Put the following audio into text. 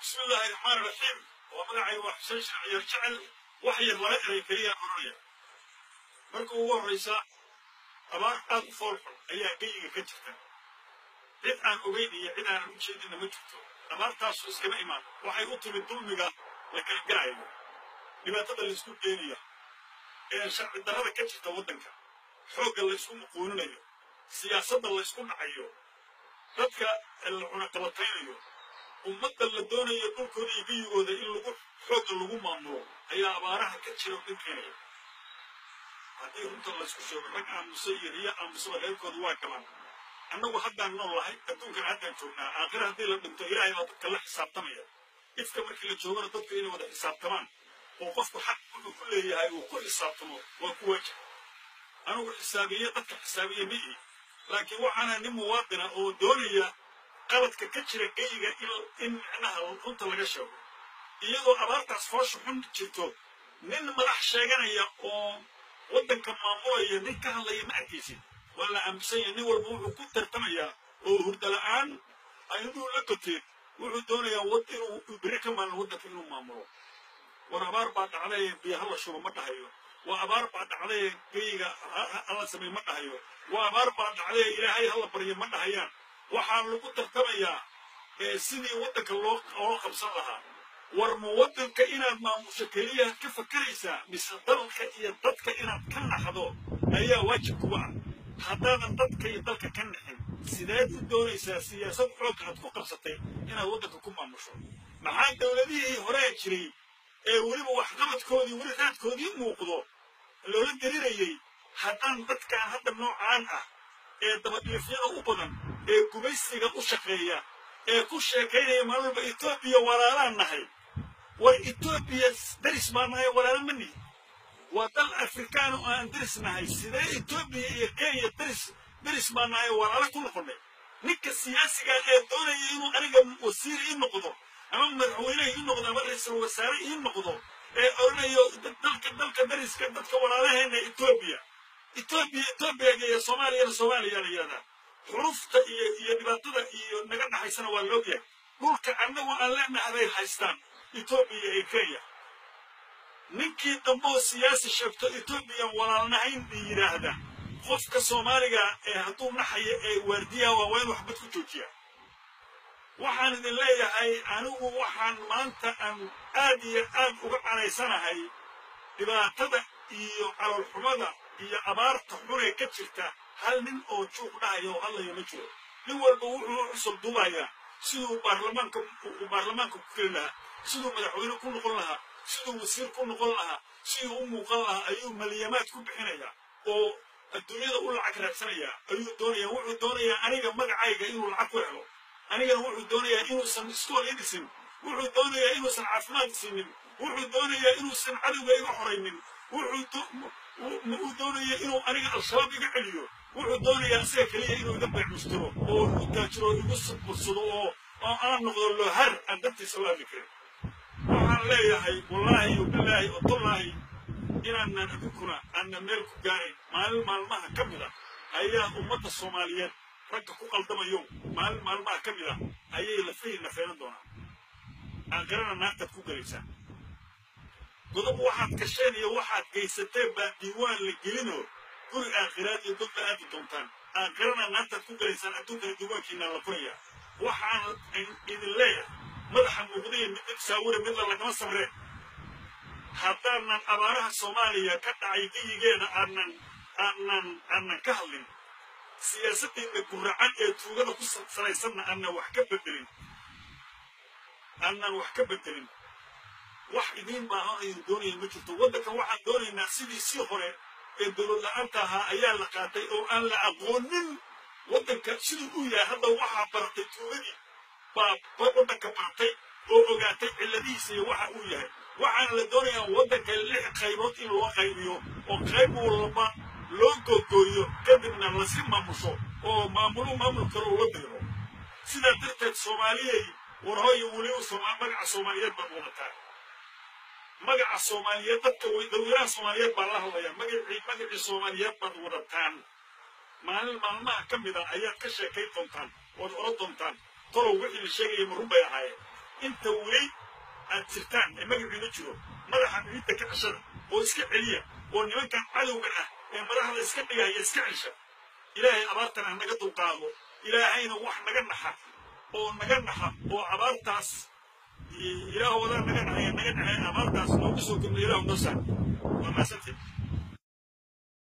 بسم الله الرحمن الرحيم ومدعي وحسن شرعي الجعل وحي الرأي كريا قرية marka ugu horraysa abaar aad u foolxun ayaa geyiga ka jirta cid aan ogeyn iyo cid aanan u jeedinna ma jirto abaartaasu iskama imaan waxay u timid dulmiga la kala garayo dhibaatada laysku geenayo ee sharci darrada ka jirta waddanka xoogga laysku muquuninayo siyaasadda laysku dhacayo dadka la cunaqabataynayo ummadda la doonayo dhulkooda iyo geyigooda in lagu xoogga lagu maamulo ayaa abaaraha ka jira dhin keenaya haddii runta laysku sheego rag aamusa iyo riyo aamusaba reerkooda waa galaan annagu haddaan nool lahay adduunkan haddaan joognaa aakhira haddii la dhinto ilaahay baa dadka la xisaabtamaya ifka markii la joogana dadku inay wada xisaabtamaan oo qofku xaq wuxuu ku leeyahay uu ku xisaabtamo waa ku waajib anugu xisaabiye dadka xisaabiye mi'i laakiin waxaana nin muwaadina oo doonaya qaladka ka jira geyiga in micnaha runta laga sheego iyadoo abaartaas foosha xun jirto nin madax sheeganaya oo waddanka maamulaya nin ka hadlaya ma arkaysid waa la aaminsan yahay nin walba wuxuu ku tartamayaa oo hurda la'aan ayaduu la goteen wuxuu doonayaa wad inuu beri ka maalin waddanka inuu maamulo war abaar baa dhacday biyo hala shubo ma dhahayo waa abaar baa dhacday geyiga hala samey ma dhahayo waa abaar baa dhacday ilaahay hala baryo ma dhahayaan waxaa lagu tartamayaa sidii waddanka loo loo qabsan lahaa war ma waddanka inaad maamusho keliya ka fakaraysaa mise dalka iyo dadka inaad ka naxdo ayaa waajib kuga ah haddaadan dadka iyo dalka ka naxin sideed u doonaysaa siyaasad xoogga aad ku qabsatay inaad waddanka ku maamusho maxaa dowladihii horee jiray ee weliba waxqabadkoodii weli raadkoodii muuqdo loola gelinayey haddaan dadkan hadda noocaan ah ee dabadhiifyada u badan ee gumaysiga u shaqeeya ee ku sheekaynaya maalin walba etoobiya walaalaan nahay war etoobiya daris baa nahay walaalo ma nihi waa dal afrikaan oo aan daris nahay sidee etoobiya iyo kenya daris daris baa nahay walaalo ku noqonay ninka siyaasiga ee doonaya inuu aniga wasiir ii noqdo ama madaxweyne ii noqdo ama ra-iisul wasaare ii noqdo ee odhanayo dalka dalka dariska dadka walaalaheena etoobiya etoobiya etoobiya iyo soomaaliyana soomaaliya la yidhahdaa xurufta iyo iyo dhibaatada iyo naga dhaxaysana waa loogyahay dhulka annagu aan leenahay bay haystaan etoobiya iyo kenya ninkii dambeoo siyaasi sheegto etoobiyan walaalnahayn bay yidhaahda qofka soomaaliga ee hadduu naxaya ee waardiyaha waa waa in waxbad ku joojiya waxaan idin leeyahay anigu waxaan maanta aan aad iyo aad uga canaysanahay dhibaatada iyo caloolxumada iyo abaarta xunee ka jirta hal nin oo juuq dhahaya oo hadlaya ma jiro nin walba wuxuu u cusub duubayaa siduu baarlamaanka uu baarlamaanka ku keli lahaa siduu madaxweyne ku noqon lahaa siduu wasiir ku noqon lahaa siduu u muuqan lahaa ayuu maliyamaad ku bixinayaa oo adduunyada u lacag raadsanayaa ayuu doonayaa wuxuu doonayaa aniga magacayga inuu lacag ku helo anigana wuxuu doonayaa inuusan iskool ii dhisin wuxuu doonayaa inuusan caafimaad siinin wuxuu doonayaa inuusan cadowga iga xoraynin wuxuu doonayaa inuu aniga al-shabaab iga celiyo wuxuu doonayaa isaga keliya inuu iga beecmustiro oo igu taajiro igu bursado oo oo aan noqdo lohar aan dartiisa u hadli karin waxaan leeyahay wallaahi bilaahi watullaahi inaanan adinkuna aanna meel ku gaarin maalin maalmaha ka mid a ayaa ummadda soomaaliyeed ragga ku qaldamayo maalin maalmaha ka mid a ayay lafahi nafeenan doonaan aakhirana naartaad ku gelaysaa godob waxaad gasheen iyo waxaad geysateen baa diiwaan la gelinoo guri aakhiraad iyo dadba aadi doontaan aakhirana naartaad ku gelaysaan adduunkana diiwaankiina la furayaa waxaan idin leeyahay madaxa muuqdaya mid dib saawira midla lagama samreen haddaanan abaaraha soomaaliya ka dhacay geyigeeda aanan aanan aanan ka hadlin siyaasaddeedna guracan ee tuugada ku salaysanna aanan wax ka bedelin aanan wax ka bedelin wax idiin baahan ayuu doonaya ma jirto waddankan waxaan doonaynaa sidii sii hore ee dowlad la-aanta ahaa ayaa la qaatay oo aan la aqoonin waddanka siduu u yahay hadda waxaa baratay tuugadii baa waddanka baratay oo ogaatay cilladihiisa iyo waxa uu yahay waxaana la doonayaa waddanka lix qaybood in loo qaybiyo oo qayb walba loo googooyo kadibna lasi maamusho oo maamulo maamul kale ula diro sidaa darteed soomaaliyey war hooyo weliba magaca soomaaliyeed baad wadataa magaca soomaaliyeed dadka dawladaha soomaaliyeed baa la hadlaya magacii magacii soomaaliyeed baad wadataan maalin maalmaha ka mid a ayaad ka sheekayn doontaan waad oran doontaan tolow wixii la sheegaya ma run bay ahaayeen inta weli aad jirtaan ee magaciina jiro madaxa miidda ka ceshada oo iska celiya oo nimankan cadowga ah ee madaxda iska dhigaya iska cesha ilaahay abaartan ha naga dulqaado ilaahayna wax naga naxa oo naga naxa oo abaartaas ilaah wadaa naga naxaya naga naxaya abaartaas noogu soo gabna ilaahu noo saar waa maasantay